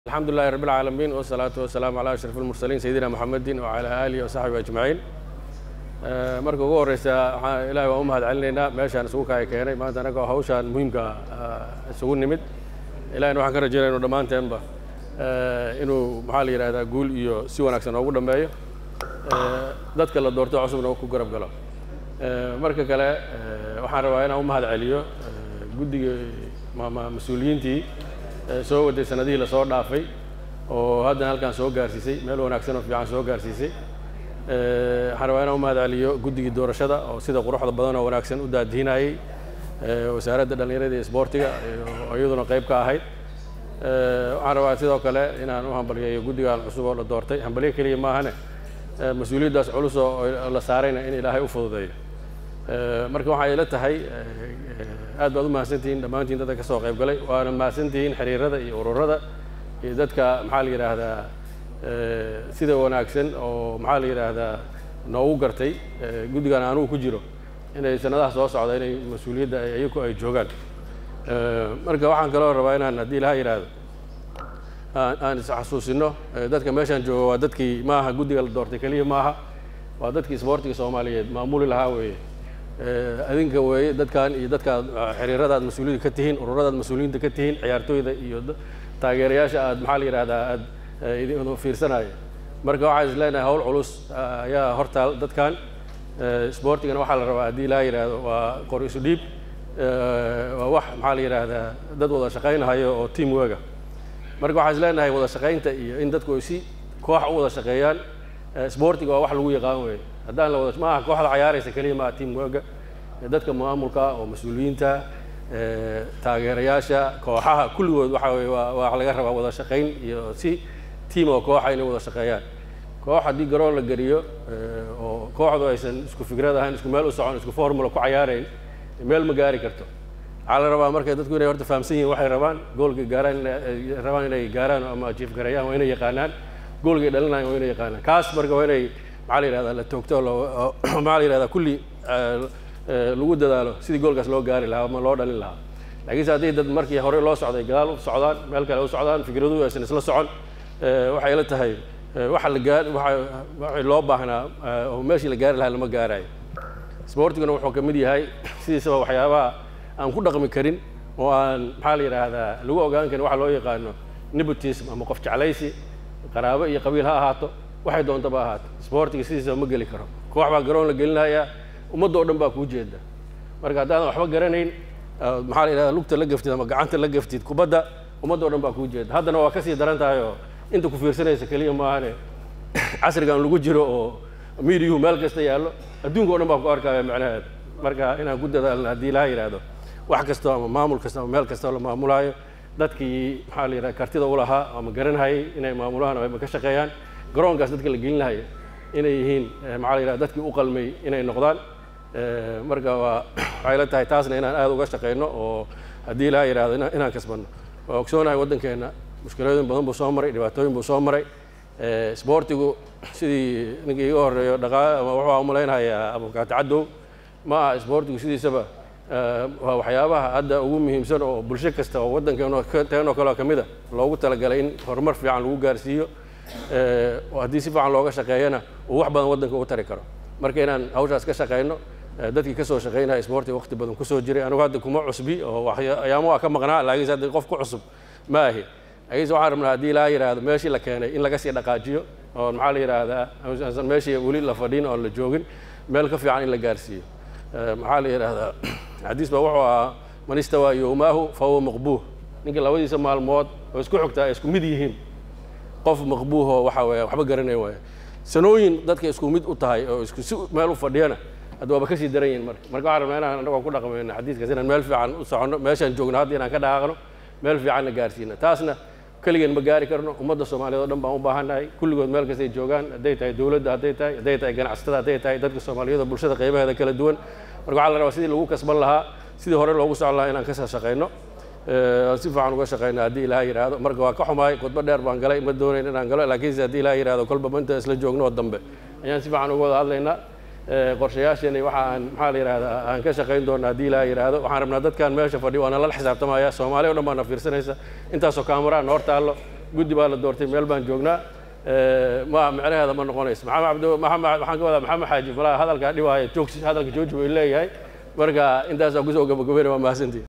alxamdu lilahi rab اlcaalamiin wsalaatu wasalaamu calaa ashraf اlmursaliin sayidina moxamedin wacalaa aalihi wasaxbihi ajmaciin marka ugu horreysa waxaan ilahay waan u mahad celinaynaa meeshaan isugu kaaya keenay maanta annagoo hawshaan muhiimka isugu nimid ilahina waxaan ka rajaynaya inu dhammaanteenba inuu maxaa la yidhahdaa guul iyo si wanaagsan noogu dhammeeyo dadka la doorto cusubna ku garab galo marka kale waxaan rabaa inaan u mahad celiyo guddiga mas-uuliyiintii soo waday sanadihii lasoo dhaafay oo haddana halkaan soo gaarsiisay meel wanaagsan oo fiican soo gaarsiisay waxaan rabaa inaan u mahad celiyo guddigii doorashada oo sida quruxda badan oo wanaagsan u daadihinayey wasaaradda dhallinyarada iyo isboortiga oo iyaduna qayb ka ahayd waxaan rabaa sidoo kale inaan u hambaliyeeyo guddigan cusub oo la doortay hambalyo keliya maahane mas-uuliyaddaas culus oo la saarayna in ilaahay u fududeeyo marka waxay ila tahay aad baad u mahadsantihiin dhammaantiin dadka ka soo qayb galay waana mahadsantihiin xiriirada iyo ururada iyo dadka maxaa la yidhaahdaa sida wanaagsan oo maxaa la yidhaahdaa noogu gartay guddigan anugu ku jiro inay sanadaha soo socda inay mas-uuliyadda iyaku ay joogaan marka waxaan kaloo rabaa inaan haddii ilaha yidhaahdo aan isxasuusino dadka meeshaan jooga waa dadkii maaha guddiga la doortay keliya maaha waa dadkii isboortiga soomaaliyeed maamuli lahaa weeye adinka weeye dadkan iyo dadkaad xiriiradaad mas-uuliyadda ka tihiin ururadaad mas-uuliyiinta ka tihiin ciyaartooyda iyo taageerayaasha aad maxaa la yidhahdaa aad idin fiirsanaya marka waxaan is leenahay hawl culus ayaa hortaal dadkan isboortigana waxaa la rabaa haddii laa yidhaahdo waa qor isu dhiib waa wax maxaa la yidhaahdaa dad wada shaqaynhayo oo team wega marka waxaan is leenahay wada shaqaynta iyo in dadku ay si koox u wada shaqeeyaan isboortiga waa wax lagu yaqaan weeye haddaan la wada maaha kooxda cayaaraysa keliya maaha team wega dadka maamulka oo mas-uuliyiinta taageerayaasha kooxaha kulligood waxa weye waa waa laga rabaa wada shaqayn iyo si team oo kooxa inay wada shaqeeyaan koox haddii garoon la geliyo oo kooxdu aysan isku fikrad ahayn isku meel u socon isku formula ku cayaarayn meel ma gaari karto waxaa la rabaa marka dadku inay horta fahamsan yihin waxay rabaan goolkay gaaraan rabaan inay gaaraan ama jiif gareeyaan waa inay yaqaanaan goolkay dhalinayan waa inay yaqaanaan kaas marka waa inay maxaa la yidhahdaa la toogto maxaa la yidhahdaa kulli lagu dadaalo sidii goolkaas loo gaari lahaa ama loo dhalin lahaa laakiinse haddii dad markii hore loo socday gadaal u socdaan meel kale u socdaan fikraduhu aysan isla socon waxay la tahay waxa la gaar waxay loo baahnaa oo meeshii la gaari lahaa lama gaarayo isboortiguna wuxuu ka mid yahay sidiisaba waxyaabaha aan ku dhaqmi karin oo aan maxaa la yidhaahdaa lagu ogaan karin waxa loo yaqaano nepotism ama qof jeclaysi qaraabo iyo qabiil ha ahaato waxay doontaba ahaato isboortiga sidiisaba ma geli karo koox baa garoon la gelinayaa ummadda o dhan baa kuu jeeda marka haddaadan waxba garanayn maxaa la yidhahda lugta la gaftid ama gacanta la gaftid kubadda ummadda o dhan baa kuu jeeda haddana waa kasii daran tahay oo inta ku fiirsanaysa keliya maahane casrigan lagu jiro oo miidiyuhu meel kasta yaallo adduunka o dhan baa ku arkaya macnaheeda marka inaan ku dadaalno haddii laha yidhaahdo wax kastoo ama maamul kasta ama meel kastoo la maamulaayo dadkii maxaa la yidhahda kartida u lahaa ama garanhayay inay maamulaan ama ka shaqeeyaan garoonkaas dadka la gelinahaya inay yihiin maxaa la yidhahda dadkii u qalmay inay noqdaan marka waa waxay la tahay taasna inaan aada uga shaqeyno oo haddii laha yidhahdo inaan kasbanno waa ogsoonahay waddankeenna mushkiladooyin badan buu soo maray dhibaatooyin buu soo maray isboortigu sidii ninkii iga horreeyo dhaqaa ama wuxuu umalaynhayaa abukaati caddow ma aha isboortigu sidiisaba waa waxyaabaha hadda ugu muhiimsan oo bulsho kasta oo waddankeenoo teenoo kaleo ka mid a loogu talagalay in horumar fiican lagu gaarsiiyo haddii si fiican looga shaqeeyana uu wax badan waddanka ugu tari karo marka inaan hawshaas ka shaqeyno dadkii kasoo shaqeynaya isboortiga waqti badan kusoo jiray anigu hadda kuma cusbi oo ayaamo waa ka maqnaa laakiinse hadda qof ku cusub ma ahi laakiinse waxaan rabnaa haddii laa yidhaahdo meeshii la keenay in laga sii dhaqaajiyo oo maxaa la yidhaahdaa aansan meeshii weli la fadhin oon la joogin meel ka fiican in la gaarsiiyo maxaa la yidhaahdaa xadiis baa wuxuu ahaa man istawaa yowmaahu fa huwa maqbuuh ninka labadiisa maalmood oo isku xogtaa ay isku mid yihiin qof maqbuuh oo waxa weeye waxba garanaya waaya sanooyin dadka isku mid u tahay oo isku si meel u fadhiyana hadda waaba kasii daran yihin marka marka waxaan rabnaa inaan annagoo ku dhaqmayno xadiiskaas inaan meel fiican u soconno meeshaan joogno hadda inaan ka dhaqaaqno meel fiicanna gaarsiino taasna keligeen ma gaari karno ummadda soomaaliyeed o dhan baan u baahannahay kulligood meel kastay joogaan hadday tahay dowladda hadday tahay hadday tahay ganacsatada hadday tahay dadka soomaaliyeed oo bulshada qaybaheeda kala duwan marka waxaa la rabaa sidii lagu kasban lahaa sidii hore loogu socon lahaa inaan kasoo shaqeyno si fiican uga shaqeyno haddii ilaha yidhaahdo marka waa ka xumaay khudba dheer baan galay ma doonayn inaan galo laakiinse haddii ilaha yidhahdo kolba manta isla joogno oo dambe ayaan si fiican uga wada hadlaynaa qorshayaasheeni waxa aan maxaa la yidhahdaa aan ka shaqayn doona haddii ilaa yidhaahdo waxaan rabnaa dadkan meesha fadhiyo waana lala xisaabtamaya soomaaliya o dhan baana fiirsanaysa intaasoo kaamara noor taallo guddi baa la doortay meel baan joognaa ma micnaheeda ma noqonayso maxamed cabdi maxamed waxaan ka wadaa maxamed xaaji malaha hadalkaa dhibaaya joogsi hadalka jooji bay leeyahay marka intaasaan kusoo gabagabayna waa mahadsantihin